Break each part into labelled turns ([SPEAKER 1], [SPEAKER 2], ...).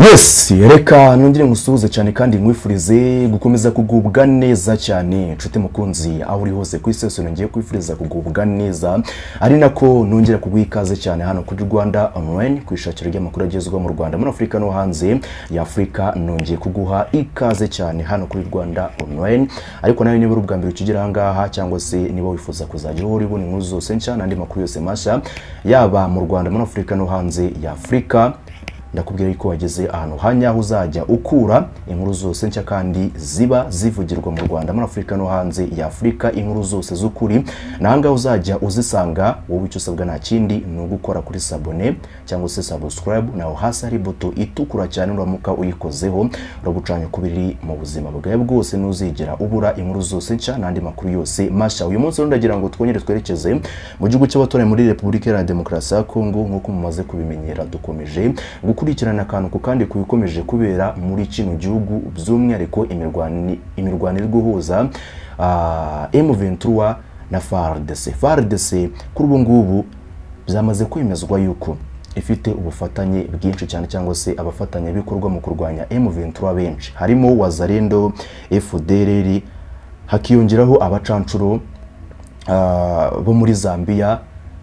[SPEAKER 1] yes reka nongere musuhuze cyane kandi nkwifurize gukomeza kugubwa neza cyane nshuti mukunzi aho uri hose ku isi yose nongeye kwifuriza kugubwa neza ari nako nongera kuguha ikaze cyane hano kuri rwanda online ku ishakiro ry'amakuru agezwa mu rwanda muri afurika no hanze ya afurika nongeye kuguha ikaze cyane hano kuri rwanda online ariko nawe niba uri ubwa mbere ukigera aha ngaha cyangwa se niba wifuza kuzagira uwo uri bune inkuru zose nshya n'andi makuru yose mashya yaba mu rwanda muri afurika no hanze ya afurika ndakubwira yuko wageze ahantu hanyaho uzajya ukura inkuru zose nshya kandi ziba zivugirwa mu Rwanda muri Afurika no hanze ya Afurika inkuru zose z'ukuri nahangaha uzajya uzisanga wowe icyo usabwa nta kindi ni ugukora kuri sabone cyangwa se subscribe naho hasi hari buto itukura cyane uramuka uyikozeho uragucanya ukubiri mu buzima bwawe bwose ntuzigera ubura inkuru zose nshya n'andi makuru yose mashya uyu munsi rero ndagira ngo twongere twerekeze mu gihugu cy'abatuye muri Repubulika Iharanira Demokarasi ya Kongo nk'uko mumaze kubimenyera dukomeje gukura gukurikirana akantu ku kandi kubikomeje kubera muri kino gihugu by'umwihariko imirwano iri guhuza M23 na FARDC FARDC kuri ubu ngubu byamaze kwemezwa yuko ifite ubufatanye bwinshi cyane cyangwa se abafatanyabikorwa mu kurwanya M23 benshi harimo Wazalendo FDLR hakiyongeraho abacancuro bo muri Zambia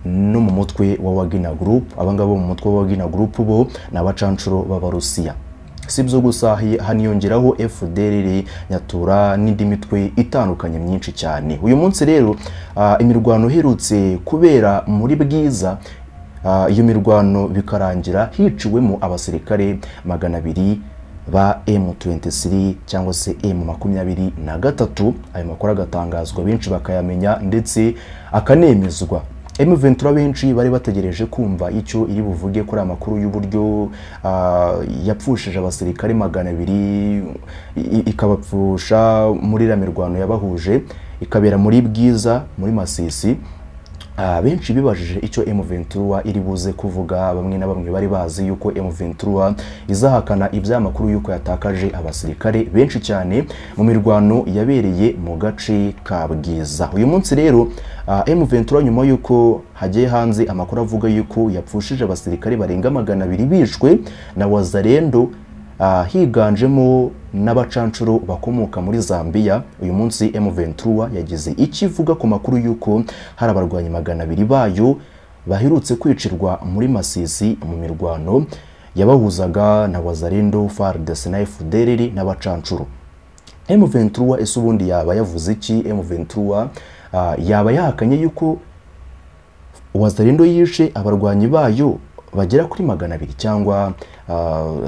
[SPEAKER 1] no mu mutwe wa Wagner Group abangaba mu mutwe wa Wagner Group bo n'abacancuro b'Abarusiya sibyo gusa haniyongeraho FDLR nyatura n'indi mitwe itandukanye myinshi cyane uyu munsi rero uh, imirwano iherutse kubera muri bwiza uh, iyo mirwano bikarangira hiciwemo abasirikare magana abiri ba M23 cyangwa se M23 na gatatu ayo makuru agatangazwa benshi bakayamenya ndetse akanemezwa M23 benshi bari bategereje kumva icyo iri buvuge kuri amakuru y'uburyo uh, yapfushije abasirikare magana abiri ikabapfusha muri iriya mirwano yabahuje ikabera muri Bwiza muri Masisi uh, benshi bibajije icyo M23 iri buze kuvuga bamwe na bamwe bari bazi yuko M23 izahakana ibyamakuru yuko yatakaje abasirikare benshi cyane mu mirwano yabereye mu gace ka Bwiza uyu munsi rero M23 nyuma yuko hagiye hanze amakuru avuga yuko yapfushije abasirikare barenga magana abiri bishwe na Wazalendo uh, higanjemo n'abacancuro bakomoka muri Zambia uyu munsi M23 yagize ikivuga ku makuru yuko hari abarwanyi magana abiri bayo baherutse kwicirwa muri Masisi mu mirwano yabahuzaga na Wazalendo, FARDC na FDLR n'abacancuro M23 ese ubundi yaba yavuze iki M23 yaba yahakanye yuko Wazalendo yishe abarwanyi bayo bagera kuri magana abiri cyangwa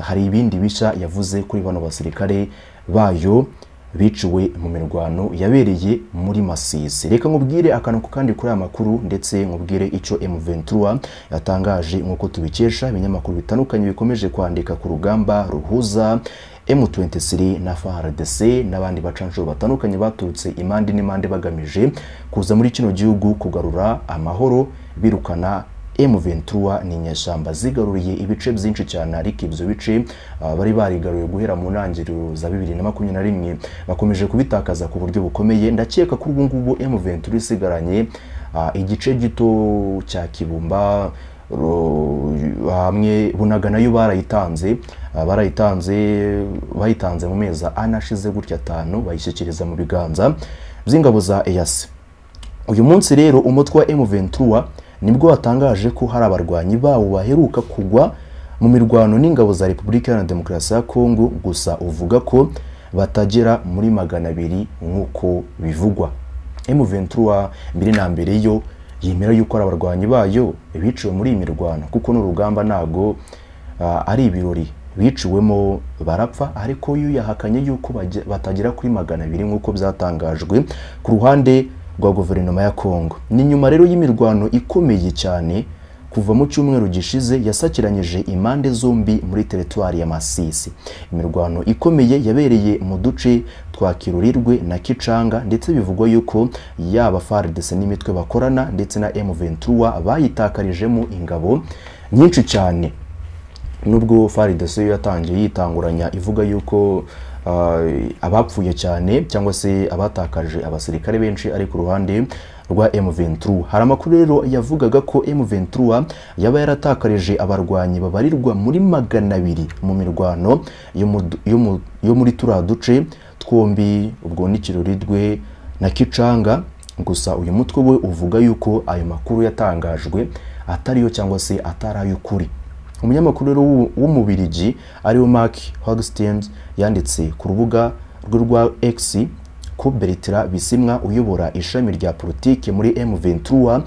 [SPEAKER 1] hari ibindi bishya yavuze kuri bano basirikare bayo biciwe mu mirwano yabereye muri Masisi reka nkubwire akantu kandi kuri aya makuru ndetse nkubwire icyo M23 yatangaje nk'uko tubikesha ibinyamakuru bitandukanye bikomeje kwandika ku rugamba ruhuza M23 na FARDC n'abandi bacanshuro batandukanye baturutse imande n'imande bagamije kuza muri kino gihugu kugarura amahoro birukana M23 ni inyeshyamba zigaruriye ibice byinshi cyane ariko ibyo bice uh, bari barigaruye guhera mu ntangiriro za 2021 bakomeje kubitakaza ku buryo bukomeye ndakeka kuri ubu ngubu M23 isigaranye uh, igice gito cya Kibumba hamwe bunaga nayo barayitanze barayitanze bayitanze mu mezi anashize gutya atanu bayishyikiriza mu biganza by'ingabo za eyasi uyu munsi rero umutwe wa M23 nibwo watangaje ko hari abarwanyi bawo baheruka kugwa mu mirwano n'ingabo za Repubulika Iharanira Demokarasi ya Kongo gusa uvuga ko batagera muri magana abiri nk'uko bivugwa M23 mbere na mbere yo yemera yuko ari abarwanyi bayo biciwe muri iyi mirwano kuko n'urugamba ntago ari ibirori biciwemo barapfa ariko yo yahakanye yuko batagera kuri magana abiri nk'uko byatangajwe ku ruhande rwa guverinoma ya kongo ni nyuma rero y'imirwano ikomeye cyane kuva mu cyumweru gishize yasakiranyije impande zombi muri teritwari ya Masisi imirwano ikomeye yabereye mu duce twa Kirurirwe na Kicanga ndetse bivugwa yuko yaba FARDC n'imitwe bakorana ndetse na M23 bayitakarijemo ingabo nyinshi cyane nubwo FARDC yatangiye yitanguranya ivuga yuko abapfuye cyane cyangwa se abatakaje abasirikare benshi ari ku ruhande rwa M23 hari amakuru rero yavugaga ko M23 yaba yaratakarije abarwanyi babarirwa muri magana abiri mu mirwano yo mu du- yo mu- yo muri turiya duce twombi ubwo ni Kiroridwe na Kicanga gusa uyu mutwe we uvuga yuko ayo makuru yatangajwe atariyo cyangwa se atari ay'ukuri umunyamakuru rero w'u- w'umubirigi ariwe Mark Hogstens yanditse ku rubuga rwe rwa X ko Bertrand Bisimwa uyobora ishami rya politiki muri M23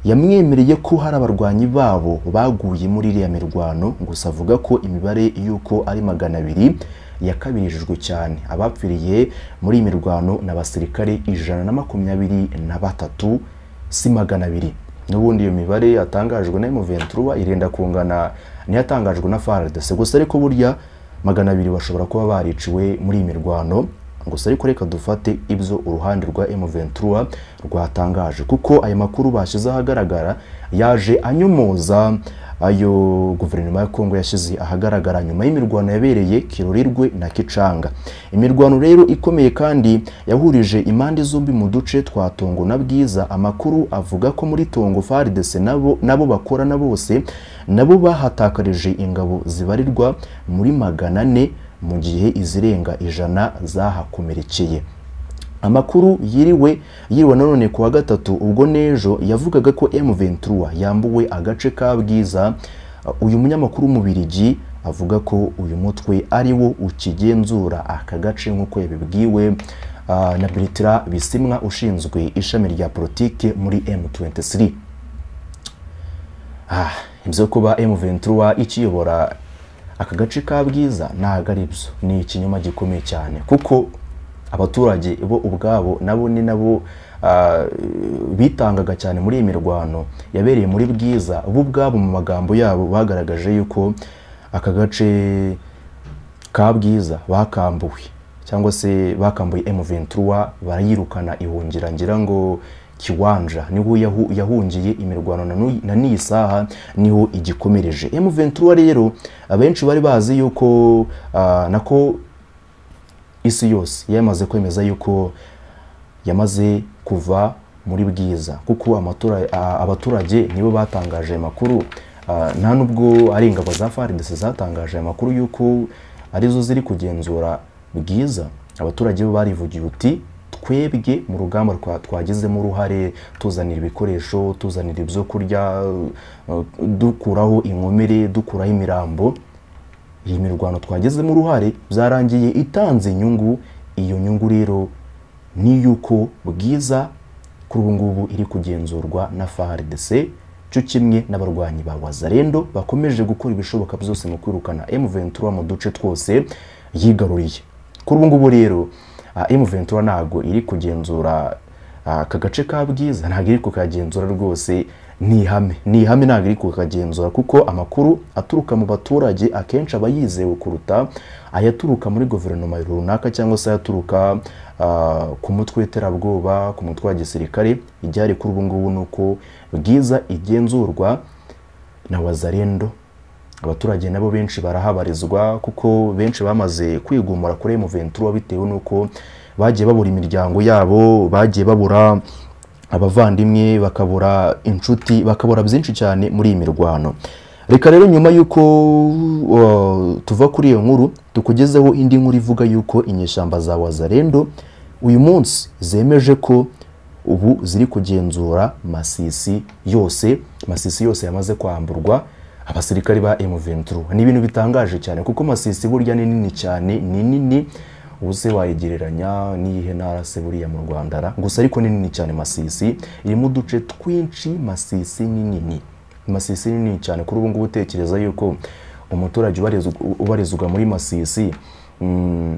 [SPEAKER 1] yamwemereye ko hari abarwanyi babo baguye muri iriya mirwano gusa avuga ko imibare y'uko ari magana abiri yakabirijwe cyane abapfiriye muri iyi mirwano ni abasirikare ijana na makumyabiri na batatu si magana abiri n'ubundi iyo mibare yatangajwe na M23 irenda kungana n'iyatangajwe na FARDC gusa ariko burya magana abiri bashobora kuba bariciwe muri iyi mirwano gusa ariko reka dufate ibyo uruhande rwa M23 rwatangaje kuko aya makuru bashyize ahagaragara yaje anyomoza ayo guverinoma ya Kongo yashyize ahagaragara nyuma y'imirwano yabereye Kirorirwe na Kicanga imirwano rero ikomeye kandi yahurije impande zombi mu duce twa Tongo na Bwiza amakuru avuga ko muri Tongo FARDC nabo nabo bakorana bose nabo bahatakarije ingabo zibarirwa muri magana ane mu gihe izirenga ijana zahakomerekeye amakuru yiriwe yiriwe nanone ku wa gatatu ubwo n'ejo yavugaga ko M23 yambuwe agace ka Bwiza Uh, uyu munyamakuru w'umubirigi avuga ko uyu mutwe ari wo ukigenzura aka gace nk'uko yabibwiwe uh, na Bertrand Bisimwa ushinzwe ishami rya politike muri M23 Ah, ibyo kuba M23 ikiyobora aka gace ka bwiza ntabwo ari byo ni ikinyoma gikomeye cyane kuko abaturage bo ubwabo nabo ni nabo ah, bitangaga cyane muri iyi mirwano yabereye muri bwiza bo ubwabo mu magambo yabo bagaragaje yuko aka gace ka bwiza bakambuwe cyangwa se bakambuye M23 barayirukana ihungira ngira ngo kiwanja niho yahu- yahungiye imirwano na n'uyu- na n'iyi saha niho igikomereje M23 rero abenshi bari bazi yuko ah, nako isi yose yamaze kwemeza yuko yamaze kuva muri bwiza kuko amatura- a- abaturage nibo batangaje aya makuru Ah, nta nubwo ari ingabo za FARDC zatangaje aya makuru yuko arizo ziri kugenzura bwiza abaturage bo barivugiye uti twebwe mu rugamba rwa- twagizemo uruhare tuzanira ibikoresho tuzanira ibyo kurya uh, dukuraho inkomere dukuraho imirambo iyi mirwano twagezemo uruhare byarangiye itanze inyungu iyo nyungu rero ni yuko bwiza kuri ubu ngubu iri kugenzurwa na FARDC cyo kimwe n'abarwanyi ba Wazalendo bakomeje gukora ibishoboka byose mu kwirukana M23 mu duce twose yigaruriye kuri ubu ngubu rero ah, M23 ntago iri kugenzura ah, aka gace ka bwiza ntabwo iri kukagenzura rwose ni ihame ni ihame ntabwo iri kukagenzura kuko amakuru aturuka mu baturage akenshi aba yizewe kuruta ayaturuka muri guverinoma runaka cyangwa se ayaturuka ah, ku mutwe w'iterabwoba ku mutwe wa gisirikare igihari kuri ubu ngubu ni uko bwiza igenzurwa na wazalendo abaturage nabo benshi barahabarizwa kuko benshi bamaze kwigumura kuri M23 bitewe n'uko bagiye babura imiryango yabo bagiye babura abavandimwe bakabura inshuti bakabura byinshi cyane muri iyi mirwano reka rero nyuma y'uko uh, tuva kuri iyo nkuru tukugezeho indi nkuru ivuga y'uko inyeshyamba za wazarendo uyu munsi zemeje ko ubu ziri kugenzura masisi yose masisi yose yamaze kwamburwa abasirikari ba M23 ni ibintu bitangaje cyane kuko masisi burya ni nini cyane ni nini ubuse wayigereranya n'iyihe ntara se buriya mu Rwanda ra? gusa ariko ni nini cyane masisi irimo uduce twinshi masisi ni nini masisi ni nini cyane kuri ubu ngubu utekereza yuko umuturage ubarizwa- ubarizwa muri masisi mm,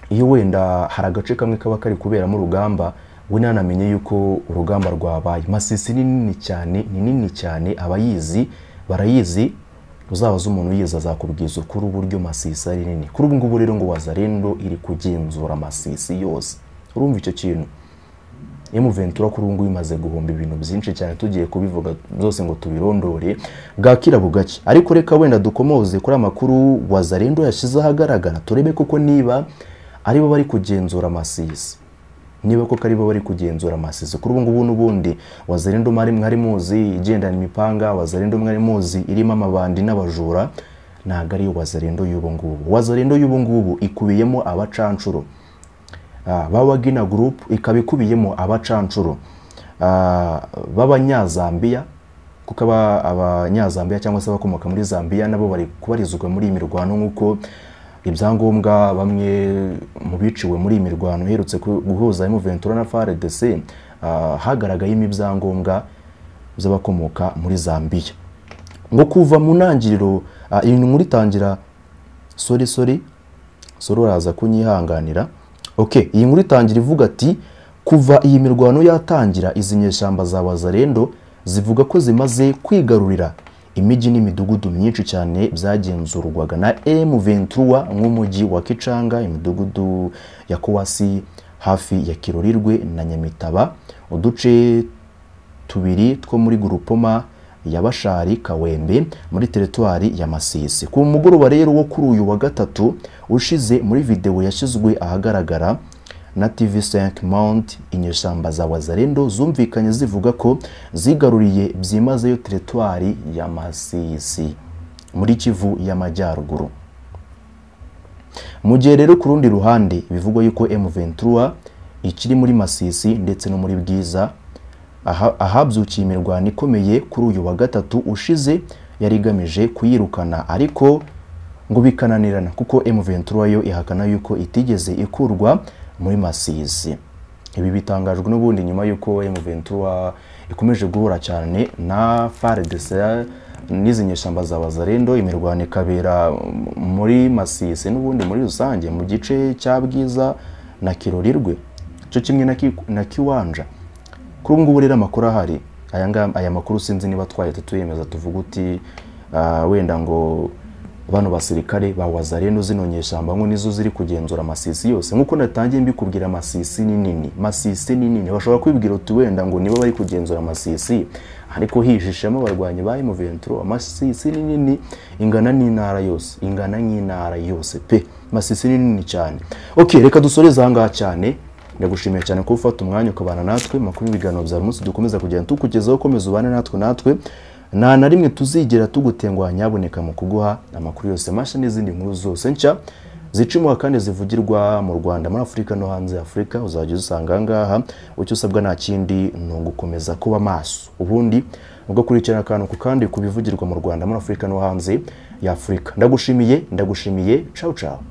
[SPEAKER 1] iyo wenda hari agace kamwe kaba kari kuberamo urugamba we ntanamenye yuko urugamba rwabaye masisi ni nini cyane ni nini cyane abayizi barayizi uzabaza umuntu uyizi azakubwiza ukuri uburyo masisi ari nini kuri ubu ngubu rero ngo wazarendo iri kugenzura masisi yose urumva icyo kintu M23 kuri ubu ngubu imaze guhomba ibintu byinshi cyane tugiye kubivuga byose ngo tubirondore bwakira bugacya ariko reka wenda dukomoze kuri amakuru Wazalendo yashyize ahagaragara turebe koko niba aribo bari kugenzura amasisi niba koko ari bo bari kugenzura amasizo kuri ubu ngubu n'ubundi wazarendo mari mwari muzi igendana imipanga wazarendo mwari muzi irimo amabandi n'abajura ntabwo ari wazarendo y'ubu ngubu wazarendo y'ubu ngubu ikubiyemo abacanshuro Ah, ba wagina group ikaba ikubiyemo abacanshuro Ah, b'abanyazambiya kuko aba- abanyazambiya cyangwa se abakomoka muri zambiya nabo bari kubarizwa muri iyi mirwano nk'uko ibyangombwa bamwe mu biciwe muri iyi mirwano iherutse ku- guhuza mu ventura na frdc ah, hagaragayemo ibyangombwa by'abakomoka muri zambiya ngo kuva mu ntangiriro ah, iyi nkuru itangira sori sori sori uraza kunyihanganira ok iyi nkuru itangira ivuga ati kuva iyi mirwano yatangira izi nyeshyamba za wazarendo zivuga ko zimaze kwigarurira imijyi n'imidugudu myinshi cyane byagenzurwaga na m ventura nk'umujyi wa kicanga imidugudu ya kowasi hafi ya kirorirwe na nyamitaba uduce tubiri two muri gurupoma ya bashari kawembe muri teritwari ya masisi ku mugoroba rero wo kuri uyu wa gatatu ushize muri videwo yashyizwe ahagaragara na tv5 mount inyeshyamba za wazarendo zumvikanye zivuga ko zigaruriye byimazeyo teritwari ya masisi muri kivu y'amajyaruguru mu gihe rero ku rundi ruhande bivugwa yuko M23 ikiri muri Masisi ndetse no muri Bwiza aha- ahabyukiye imirwano ikomeye kuri uyu wa gatatu ushize yari igamije kuyirukana ariko ngo bikananirana kuko M23 yo ihakana yuko itigeze ikurwa muri Masisi ibi bitangajwe n'ubundi nyuma y'uko M23 ikomeje guhura cyane na FARDC n'izi nyeshyamba za Bazarendo imirwano ikabera muri Masisi n'ubundi muri rusange mu gice cya Bwiza na Kirorirwe cyo kimwe na, ki, na Kiwanja kuri ubu ngubu rero amakuru ahari aya ngaya- aya makuru sinzi niba twahita tuyemeza tuvuga uti ah, wenda ngo bano basirikare ba wazarendo zino nyeshyamba ngo nizo ziri kugenzura amasisi yose nk'uko natangiye mbikubwira amasisi ni nini masisi ni nini bashobora kwibwira uti wenda ngo nibo bari kugenzura amasisi ariko hijishemo abarwanyi ba M23 amasisi ni nini ingana n'intara yose ingana nk'intara yose pe masisi ni nini cyane ok reka dusoreze aha ngaha cyane ndagushimiye cyane ko ufata umwanya ukabana natwe makuru ibiganiro bya buri munsi dukomeza kugenda tukugezaho ukomeza ubane natwe natwe nta na rimwe tuzigera tugutengwa nyaboneka mu kuguha amakuru yose mashya n'izindi nkuru zose nshya zicimuha kandi zivugirwa mu rwanda muri afurika no hanze ya afurika uzajya uzisanga aha ngaha icyo usabwa nta kindi ni ugukomeza kuba maso ubundi ugakurikirana akantu ku kandi ku bivugirwa mu rwanda muri afurika no hanze ya afurika ndagushimiye ndagushimiye cawu cawu